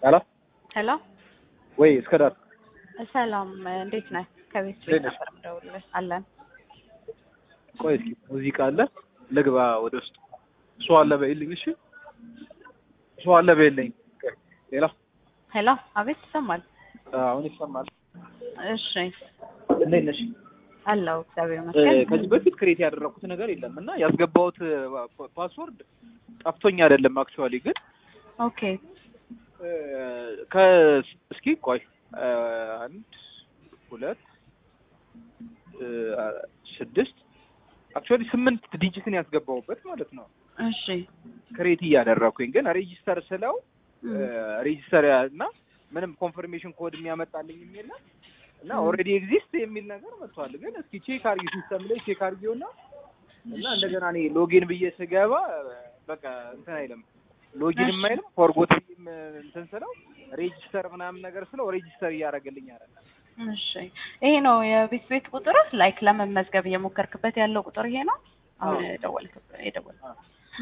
ሄሎ ሄሎ ወይ እስከ ዳር ሰላም፣ እንዴት ነህ? ከቤት እንዴት ቤት ነሽ? ነበር የምደውልልህ። አለን ቆይ እስኪ ሙዚቃ አለ ልግባ ወደ ውስጥ እሱ አለ በይልኝ እሺ እሱ አለ በይልኝ ሌላ ሄሎ፣ አቤት ይሰማል? አሁን ይሰማል እሺ እንዴት ነሽ አለው እግዚአብሔር እ፣ ይመስገን። ከዚህ በፊት ክሬት ያደረኩት ነገር የለም እና ያስገባሁት ፓ- ፓስወርድ ጠፍቶኝ አይደለም አክቹዋሊ ግን ኦኬ እ፣ ከ- እስኪ ቆይ እ፣ አንድ ሁለት እ፣ ስድስት አክቹዋሊ ስምንት ዲጂትን ያስገባሁበት ማለት ነው እሺ ክሬት እያደረኩኝ ግን ሬጂስተር ስለው እም፣ ሬጂስተር እና ምንም ኮንፈርሜሽን ኮድ የሚያመጣልኝ የሚል እና ም። ኦልሬዲ ኤግዚስት የሚል ነገር መጥቷል። ግን እስኪ ቼክ አርጊ ሲስተም ላይ ቼክ አርጊውና እና እንደገና እኔ ሎጊን ብዬ ስገባ በቃ እንትን አይልም ሎጊን እሺ። አይልም ፎርጎት እንትን ስለው ሬጂስተር ምናምን ነገር ስለው ሬጂስተር እያደረገልኝ አይደለም። እሺ ይሄ ነው የቤት ቤት ቁጥር ላይክ ለመመዝገብ እየሞከርክበት ያለው ቁጥር ይሄ ነው። አሁን አዎ። የደወልክበት የደወል አዎ።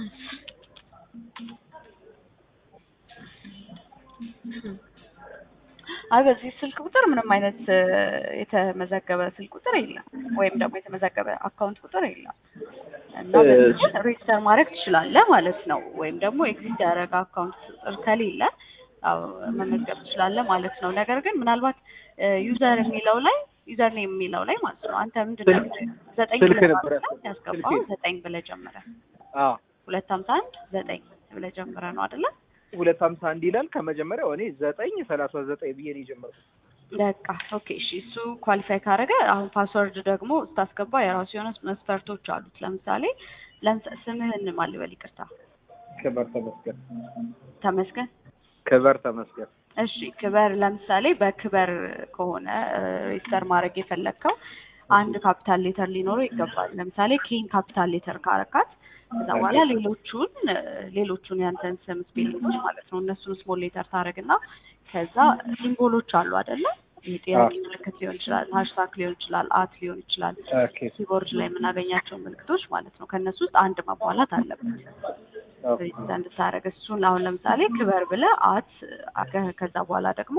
አይ በዚህ ስልክ ቁጥር ምንም አይነት እ፣ የተመዘገበ ስልክ ቁጥር የለም፣ ወይም ደግሞ የተመዘገበ አካውንት ቁጥር የለም እና እ፣ በዚህ ሬጅስተር ማድረግ ትችላለህ ማለት ነው። ወይም ደግሞ ኤግዚስት ያደረገ አካውንት ቁጥር ከሌለ ያው መመዝገብ ትችላለህ ማለት ነው። ነገር ግን ምናልባት ዩዘር የሚለው ላይ ዩዘር ኔም የሚለው ላይ ማለት ነው አንተ ምንድን ነው ዘጠኝ ስልክ ብለህ ነበረ ማለት ነው ያስገባው ስልኬ። ዘጠኝ ብለህ ጀምረህ አዎ ሁለት ሀምሳ አንድ ዘጠኝ ብለህ ጀምረህ ነው አይደለ? ሁለት ሀምሳ አንድ ይላል ከመጀመሪያው እኔ ዘጠኝ ሰላሳ ዘጠኝ ብዬ ነው የጀመርኩት። በቃ ኦኬ እሺ እሱ ኳሊፋይ ካደረገ አሁን ፓስወርድ ደግሞ ስታስገባ የራሱ የሆነ መስፈርቶች አሉት ለምሳሌ ለምሳ- ስምህን ማን ልበል ይቅርታ ክበር ተመስገን ተመስገን ክበር ተመስገን እሺ ክበር ለምሳሌ በክበር ከሆነ ሬጅስተር ማድረግ የፈለግከው አንድ ካፒታል ሌተር ሊኖረው ይገባል ለምሳሌ ኬን ካፒታል ሌተር ካረካት ከዛ በኋላ ሌሎቹን እ፣ ሌሎቹን ያንተን ስም ስፔሊንጎች ማለት ነው እነሱን ስሞል ሌተር ታደርግና ከዛ ሲምቦሎች አሉ አይደለ የጥያቄ ምልክት ሊሆን ይችላል ሀሽታግ ሊሆን ይችላል አት ሊሆን ይችላል ኦኬ ኪቦርድ ላይ የምናገኛቸው ምልክቶች ማለት ነው ከእነሱ ውስጥ አንድ ማሟላት አለበት ኦኬ ሬጅስተር እንድታደርግ እሱን አሁን ለምሳሌ ክበር ብለህ አት አገ- ከዛ በኋላ ደግሞ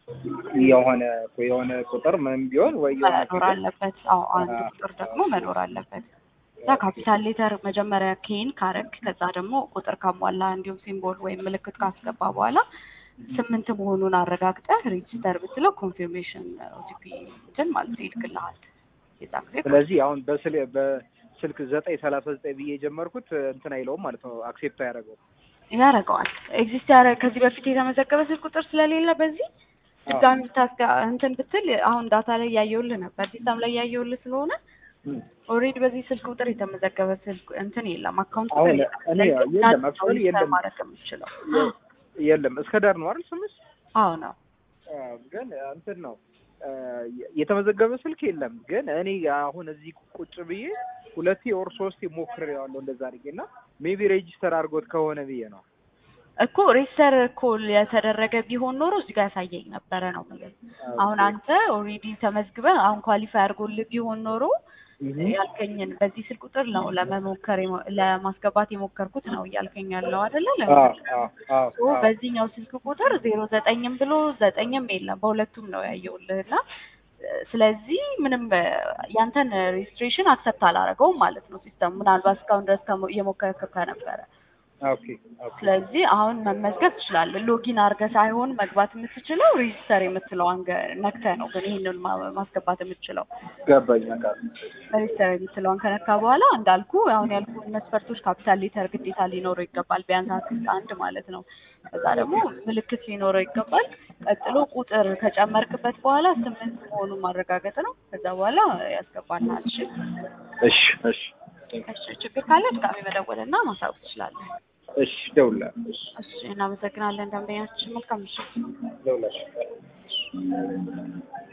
የሆነ የሆነ ቁጥር ምንም ቢሆን ወይ የሆነ መኖር ፊደል አለበት አዎ አንድ አዎ። ቁጥር ደግሞ መኖር አለበት ከዛ ካፒታል ሌተር መጀመሪያ ኬን ካረግ ከዛ ደግሞ ቁጥር ካሟላ እንዲሁም ሲምቦል ወይም ምልክት ካስገባ በኋላ ስምንት መሆኑን አረጋግጠህ ሬጅስተር ብትለው ኮንፊርሜሽን ኦቲፒ እንትን ማለት ነው ይልክልሃል የዛ ጊዜ ስለዚህ አሁን በስል በስልክ ዘጠኝ ሰላሳ ዘጠኝ ብዬ የጀመርኩት እንትን አይለውም ማለት ነው አክሴፕት አያደርገው ያደርገዋል ኤግዚስት ያደረገ ከዚህ በፊት የተመዘገበ ስልክ ቁጥር ስለሌለ በዚህ ድጋሚ ብታስጋ እንትን ብትል አሁን ዳታ ላይ እያየሁልህ ነበር ሲስተም ላይ እያየሁልህ ስለሆነ ኦልሬዲ በዚህ ስልክ ቁጥር የተመዘገበ ስልክ እንትን የለም አካውንት ቁጥር አሁን የለም እኔ ስለዚህ የለም እናንተ አክቹዋሊ ሬጅስተር የለም ማድረግ የምችለው የለም እስከ ዳር ነው አይደል ስምሽ አዎ ነው አዎ፣ ግን እንትን ነው አ፣ የተመዘገበ ስልክ የለም ግን እኔ አሁን እዚህ ቁጭ ብዬ ሁለቴ ኦር ሶስቴ ሞክሬዋለሁ እንደዛ አድርጌ እና ሜቢ ሬጂስተር አድርጎት ከሆነ ብዬ ነው እኮ ሬጅስተር እኮ የተደረገ ቢሆን ኖሮ እዚህ ጋር ያሳየኝ ነበረ ነው የምልህ አሁን አንተ ኦልሬዲ ተመዝግበህ አሁን ኳሊፋይ አድርጎልህ ቢሆን ኖሮ ያልከኝን በዚህ ስልክ ቁጥር ነው ለመሞከር የሞ- ለማስገባት የሞከርኩት ነው እያልከኝ ያለው አይደለ? አዎ ለምን አዎ አዎ ሶ አዎ። በዚህኛው ስልክ ቁጥር ዜሮ ዘጠኝም ብሎ ዘጠኝም የለም በሁለቱም ነው ያየውልህ እና እ፣ ስለዚህ ምንም እ፣ ያንተን ሬጅስትሬሽን አክሰፕት አላደረገውም ማለት ነው ሲስተም ምናልባት እስካሁን ድረስ ከሞ- እየሞከርክ ከነበረ ኦኬ ኦኬ ስለዚህ አሁን መመዝገብ ትችላለህ። ሎጊን አድርገህ ሳይሆን መግባት የምትችለው ሬጅስተር የምትለዋን ገ- ነክተህ ነው። ግን ይህንን ማ- ማስገባት የምትችለው ገባኝ በቃ ሬጅስተር የምትለዋን ከነካ በኋላ እንዳልኩ አሁን ያልኩ መስፈርቶች ካፒታል ሌተር ግዴታ ሊኖረው ይገባል፣ ቢያንስ አትሊስት አንድ ማለት ነው። ከዛ ደግሞ ምልክት ሊኖረው ይገባል። ቀጥሎ ቁጥር ከጨመርክበት በኋላ ስምንት መሆኑን ማረጋገጥ ነው። ከዛ በኋላ ያስገባልሃል። እሺ እሺ እሺ እሺ፣ ችግር ካለ ድጋሚ መደወልና ማሳወቅ ትችላለህ። እሺ ደውላለሁ እሺ እሺ፣ እናመሰግናለን ደንበኛችን። መልካም ምሽት። ደውላለሁ